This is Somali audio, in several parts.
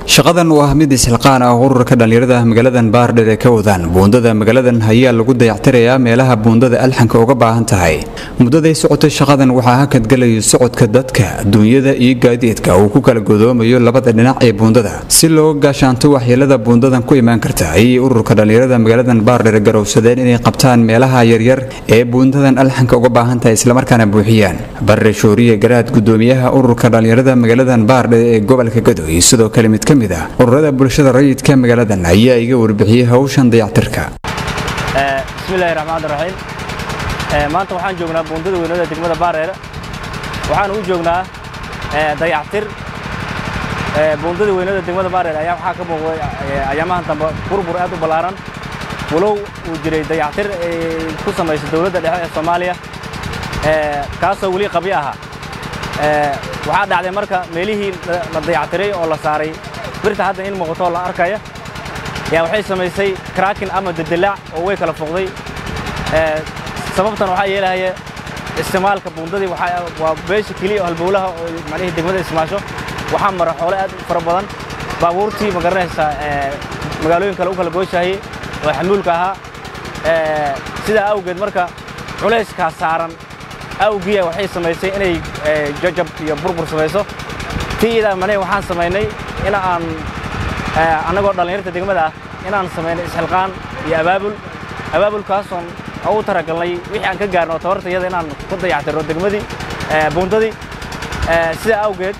shaqadan oo ah mid isxilqaan ah ururka dhallinyarada magaaladan baardheer ee ka wadaan buundada magaaladan ayaa lagu dayactirayaa meelaha buundada alxanka uga baahan tahay muddaday socotay shaqadan waxaa hakadgalayo socodka dadka duunyada iyo gaadiidka uu ku kala godoomayo labada dhinac ee buundada si looga gaashaanto waxyeelada buundadan ku imaan karta ayay ururka dhallinyarada magaaladan baardheer garowsadeen inay qabtaan meelaha yaryar ee buundadan alxanka uga baahan tahay islamarkaana buuxiyaan barre shooriye garaad gudoomiyaha ururka dhallinyarada magaaladan baardheer ee gobolka gado iyo sidoo kale mid ka mid ah ururada bulshada rayidka magaaladan ayaa iga warbixiyey hawshan dayactirka bismillahi raxmaan raxiim maanta waxaan joognaa buundada weynada degmada baareere waxaan u joognaa dayactir buundada weynada degmada baareere ayaa waxaa ka muuqday ayaamahan dambe burbur aad u ballaaran walow uu jiray dayactir ay ku samaysay dowladda dhexe ee soomaaliya kaasoo weli qabyo ahaa waxaa dhacday marka meelihii la dayactiray oo la saaray birta hadda in muuqato la arkaya yaa waxay samaysay kraakin ama dedilaac oo way kala foqday sababtan waxaa yeelahaya isticmaalka buundadii waa beesha keliya oo halbowlaha oo macnihii degmada ismaasho waxaa mara xoole aad u fara badan baabuurtii ma garanaysaa magaalooyin kale u kala gooshahayey oo xamuulka ahaa sidaa awgeed marka culayskaa saaran awgiya waxay samaysay inay jajab iyo burbur samayso tiidaa manihi waxaan samaynay in aan annagoo dhallinyarta degmada ah inaan samaynay isxilqaan iyo abaabul abaabulkaasoon ugu talagalnay wixii aan ka gaarno tabartayada inaan ku dayactirno degmadii buundadii sidaa awgeed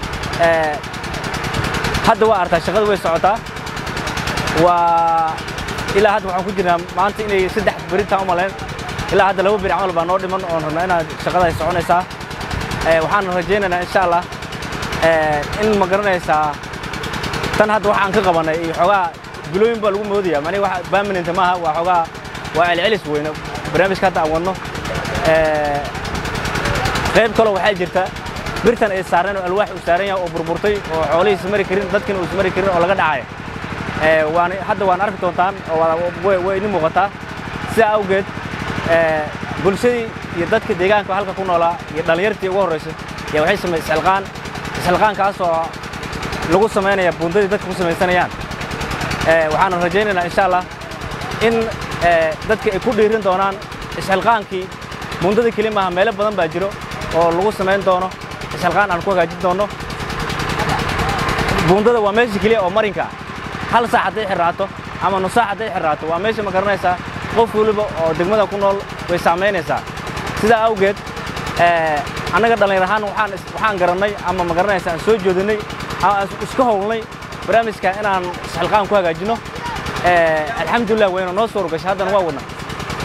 hadda waa artaa shaqada way socotaa waa ilaa hadda waxaan ku jirnaa maanta inay saddex beritaan u malayn ilaa hadda laba beri camal baa noo dhiman oon rabnaa inaad shaqada ay soconaysaa waxaan rajaynaynaa insha allah in ma garanaysaa tan hadda waxaan ka qabannay iyo xoogaa bilooyin baa lagu moodaya mani wax permanent maaha waa xoogaa waa celcelis weyne barnaamijka hadda aan wadno qayb kaloo waxaa jirta birtan ay saareen oo alwaax uu saaran yahay oo burburtay oo xoolihiisa mari karin dadkina uusa mari karin oo laga dhacay waan hadda waan arki doontaan oo way idin muuqataa sidaa awgeed bulshadii iyo dadka deegaanka halka ku noolaa iyo dhallinyartii ugu horraysay yaa waxay samay isxilqaan isxilqaankaasoo lagu samaynaya buundadii dadka ku samaysanayaan waxaan rajaynaynaa insha allah in dadka ay ku dhiirin doonaan isxilqaankii buundadii keli maaha meelo badan baa jiro oo lagu samayn doono isxilqaan aan ku hagaajin doono buundada waa meesha keliya oo marinka hal saac hadday xirraato ama nus saac hadday xirraato waa meesha ma garanaysaa qof weliba oo degmada ku nool way saamaynaysaa sidaa awgeed annaga dhallinyar ahaan waxaan garannay ama ma garanaysa aan soo joodinay ama aan iska howlnay barnaamijka inaan isxilqaan ku hagaajinno alxamdulillah wayna noo soo rogashay haddana waa wadna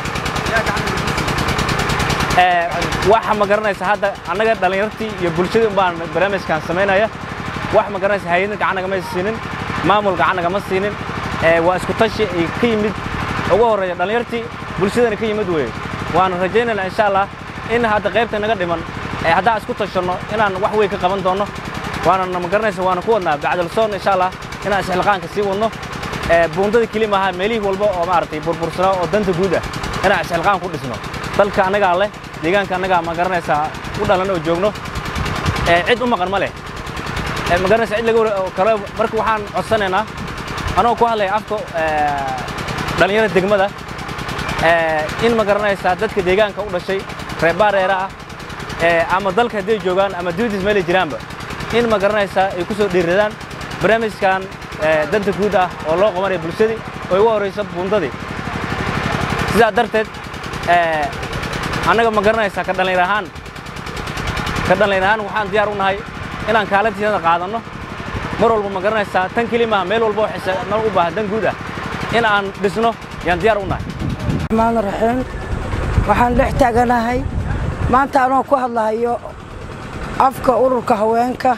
waxa ma garanaysa hadda annaga dhallinyartii iyo bulshadii umbaan barnaamijkan samaynaya wax ma garanaysa hay-adin gacan nagama siinin maamul gacan nagama siinin waa isku tashi ay ka yimid ugu horreeya dhallinyartii bulshadana ka yimid weeye waana rajaynaynaa insha allah in hadda qaybta naga dhiman haddaan isku tashanno inaan wax weyn ka qaban doonno waana ma garanaysa waana ku wadnaa bacdalsoon insha allah inaan isxilqaanka sii wadno buundada keli maaha meelihii walba oo maaragtay burbursanaa oo danta guud ah inaan isxilqaan ku dhisno dalka annagaa leh deegaanka annagaa ma garanaysaa u dhalan oo joogno cid u maqan ma leh ma garanaysa cid laga kale marka waxaan codsanaynaa anoo ku hadlaya afka dhallinyarada degmada in ma garanaysaa dadka deegaanka u dhashay reer baareera ah ama dalka hadday joogaan ama dibadiis meelay jiraanba in ma garanaysaa ay ku soo dhiiradaan barnaamijkan danta guud ah oo loo qabanaya bulshadii oo ugu horraysa buundadii sidaa darteed annaga ma garanaysaa ka dhallinyar ahaan ka dhallinyar ahaan waxaan diyaar u nahay inaan kaalintiisada qaadanno mar walba ma garanaysaa tan keli maaha meel walba oo xisnal u baahan dan guud ah in aan dhisno yaan diyaar u nahay raxmaan raxiim waxaan dhex taaganahay maanta anoo ku hadlahayo afka ururka haweenka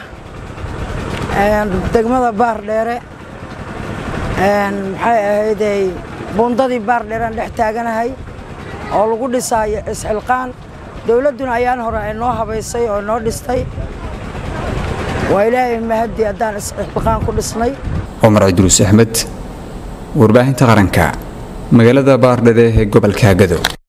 degmada baardheere maxay ahaydey buundadii baardheerean dhex taaganahay oo lagu dhisaayo isxilqaan dowladduna ayaan hore ay noo habaysay oo noo dhistay waa ilaahay mahadii haddaan isxilqaan ku dhisnay cumar cidruus axmed warbaahinta qaranka magaalada baardhere ee gobolka gado